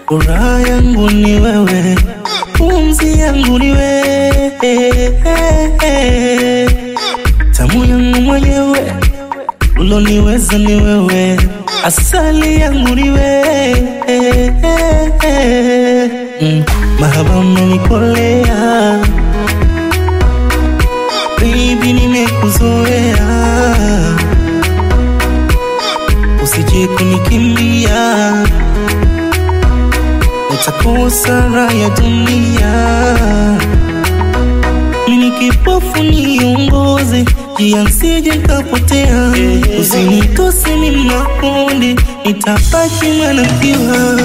furaha yangu ni wewe, pumzi yangu ni wewe, tamu yangu mwenyewe, uloniweza ni wewe, asali yangu ni wewe, mm, mahaba umenikolea baby, nimekuzoea, usije kunikimbia, nitakosa raha ya dunia. Mimi kipofu niongoze, njia nsije nikapotea, usinitose mimi makundi, nitabaki mwanamkiwa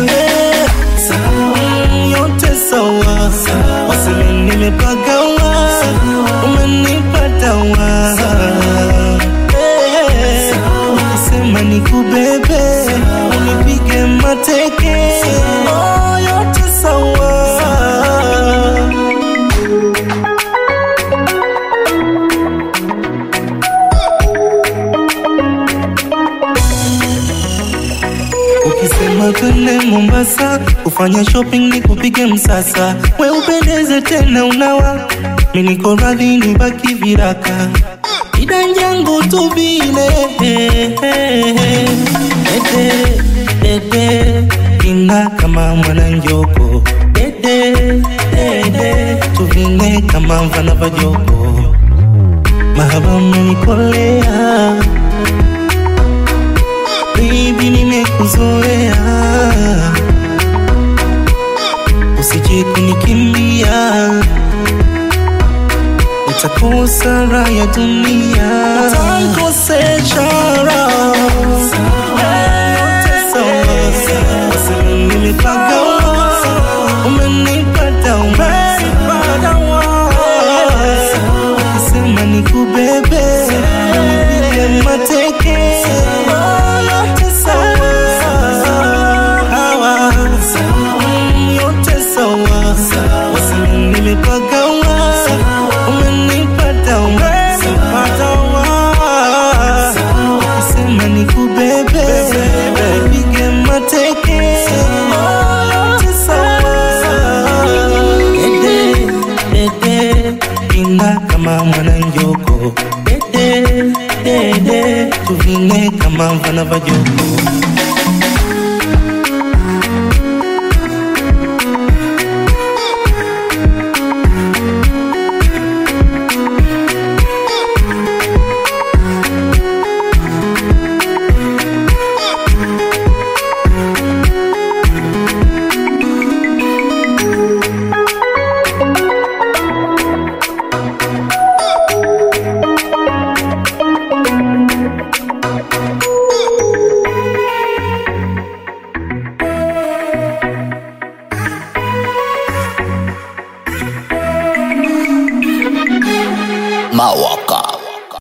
yote sawa, waseme nimepagawa, umenipata wa ukisema nikubebe, unipige mateke, oh, yote sawa. Ukisema twende Mombasa kufanya shopping ni kupige msasa, we upendeze tena unawa, mi niko radhi nibaki viraka, idanjangu tu vile dede dede ina kama mwana njoko dede dede tuvine kama mvana vajoko mahaba umenikolea baby, nimekuzoea, usije kunikimbia, nitakosa raha ya dunia, utanikosesha raha. Yote sawa, waseme nimepagawa, umenipata, umenipata wa. Ukisema nikubebe, unipige mateke, yote sawa. Hawa, mm, yote sawa. Waseme nimepagawa, umenipata, umenipata wa. Ukisema nikubebe, unipige mateke, yote sawa. Dede, dede, ina kama mwana njoko dede, dede, tuvine kama mvana vajoko Mawap